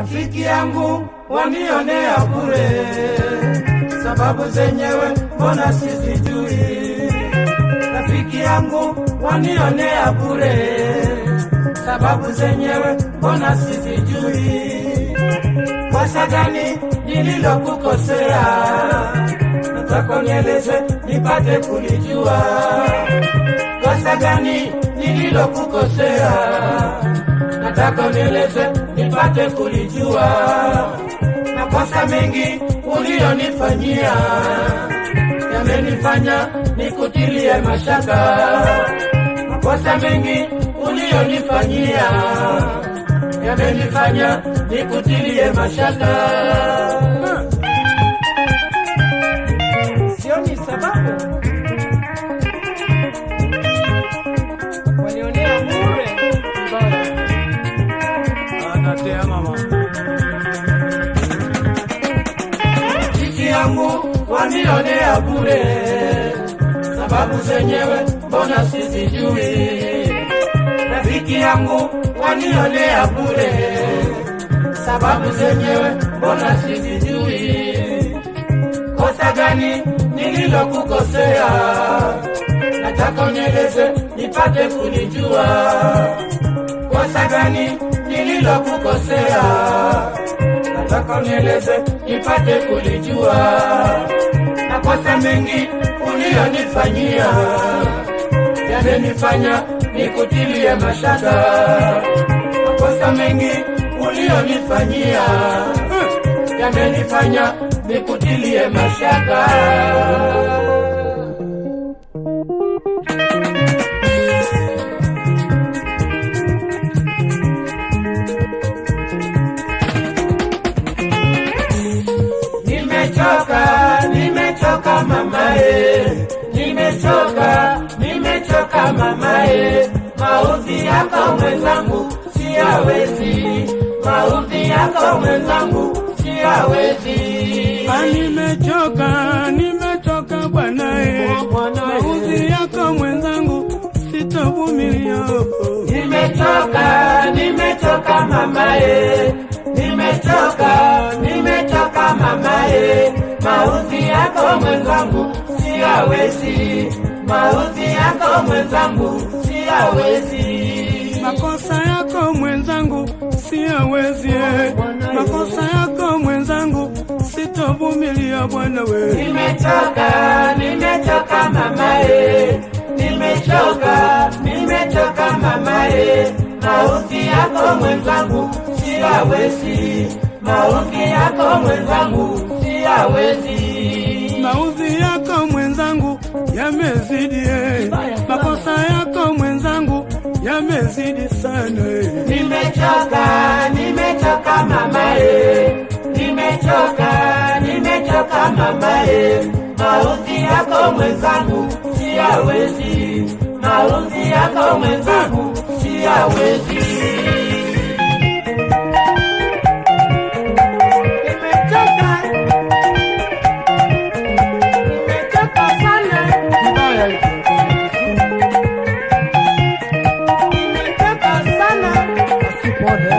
rafiki yangu wanionea bure, sababu zenyewe mbona sizijui. Rafiki yangu wanionea bure, sababu zenyewe mbona sizijui. Kosa gani nililokukosea? Nataka nieleze nipate kulijua. Kosa gani nililokukosea? Nataka unieleze nipate kulijua. Makosa mengi ulionifanyia yamenifanya nikutilie mashaka. Makosa mengi ulionifanyia yamenifanya nikutilie mashaka. sioni sababu walionea bure vibaya. Anatea mama. Rafiki yangu wanionea bure, sababu zenyewe mbona sizijui. Rafiki yangu wanionea bure, sababu zenyewe mbona sizijui. Kosa gani nililokukosea? Nataka unieleze nipate kulijua. Kosa gani nililokukosea? Nataka unieleze nipate kulijua. Makosa mengi ulionifanyia yamenifanya nikutilie mashaka. Makosa mengi ulionifanyia yamenifanya nikutilie mashaka. Nimechoka, nimechoka mamae, nimechoka, nimechoka mamae, maudhi yako mwenzangu siyawezi, maudhi yako mwenzangu siyawezi. Ah, Nimechoka, nimechoka bwanae, maudhi yako mwenzangu sitovumilia. Nimechoka, nimechoka mamae, nimechoka, nimechoka mamae, maudhi yako mwenzangu siyawezi, maudhi yako mwenzangu siyawezi. Makosa yako mwenzangu siyawezi, eh. makosa yako mwenzangu sitovumilia bwana we. Nimechoka, nimechoka mamae, nimechoka, nimechoka mamae, maudhi yako mwenzangu siyawezi, maudhi yako mwenzangu siyawezi. Maudhi yako mwenzangu yamezidi, eh. makosa yako mwenzangu yamezidi sana. eh. Nimechoka, nimechoka mamae, nimechoka, nimechoka mamae, maudhi yako mwenzangu siyawezi, maudhi yako mwenzangu siyawezi. Nimechoka, nimechoka sana, nimechoka sana.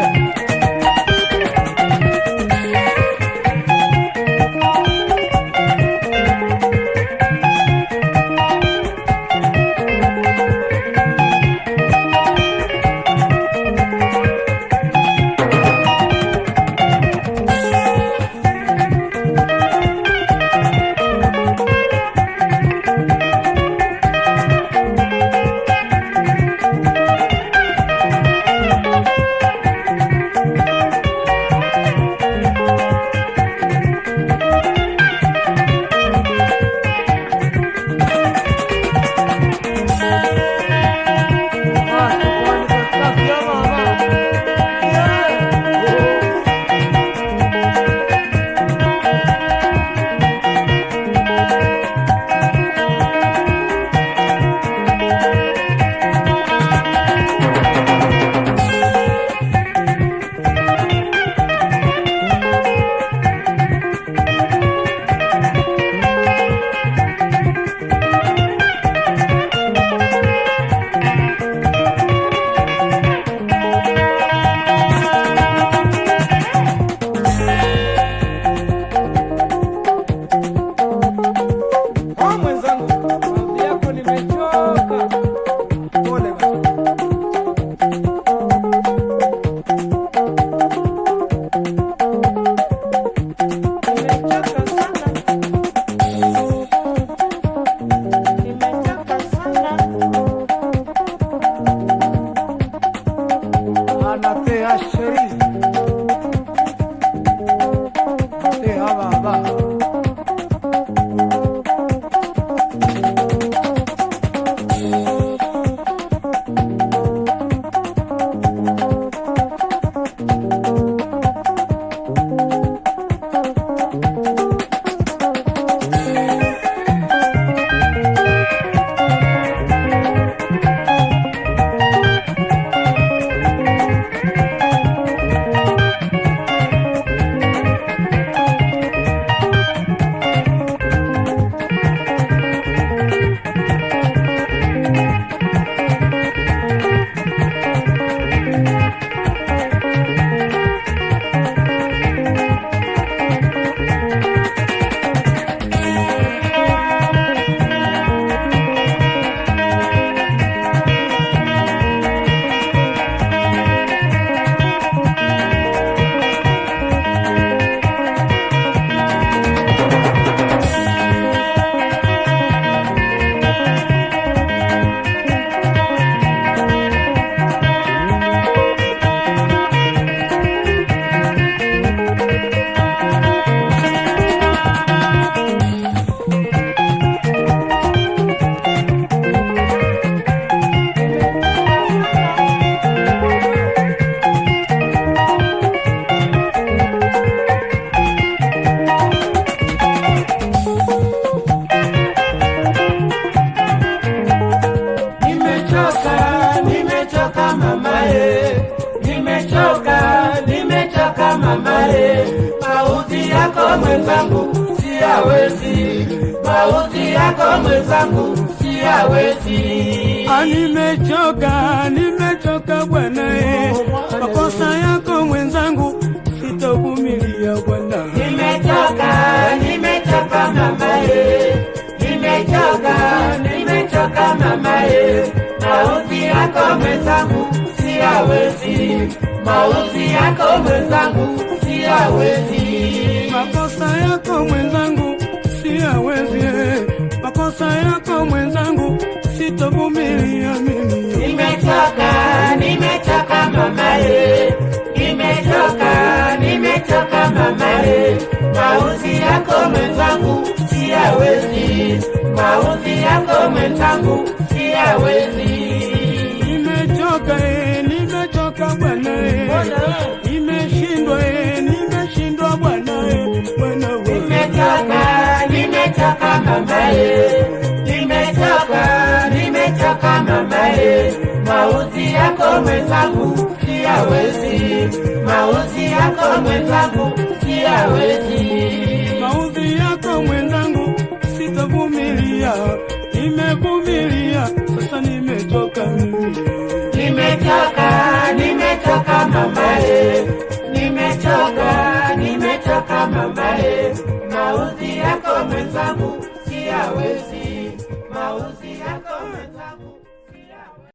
e, mauzi yako mwenzangu siyawezi, mauzi yako mwenzangu siyawezi. Ah, nimechoka, nimechoka bwana eh. Makosa yako mwenzangu sitovumilia bwana. Nimechoka, nimechoka mama e, nimechoka, nimechoka mama e, mauzi yako mwenzangu siyawezi, mauzi yako mwenzangu siyawezi. Makosa yako mwenzangu siyawezi, eh. makosa yako mwenzangu sitovumilia mimi. Nimechoka, nimechoka mama e, nimechoka, nimechoka mama e, mauzi yako mwenzangu siyawezi, mauzi yako mwenzangu siyawezi. Nimechoka, eh, nimechoka bwana, eh. nimeshindwa, eh, nimeshindwa bwana, eh. bwana wewe. Nimechoka, nimechoka mama e, nimechoka, nimechoka mama e, mauzi yako mwenzangu siyawezi, mauzi yako mwenzangu siyawezi. maudhi yako mwenzangu sitavumilia, nimevumilia sasa, nimechoka mimi. Nimechoka, nimechoka mama e, nimechoka, nimechoka mama e, mauzi yako mwenzangu siyawezi, mauzi yako mwenzangu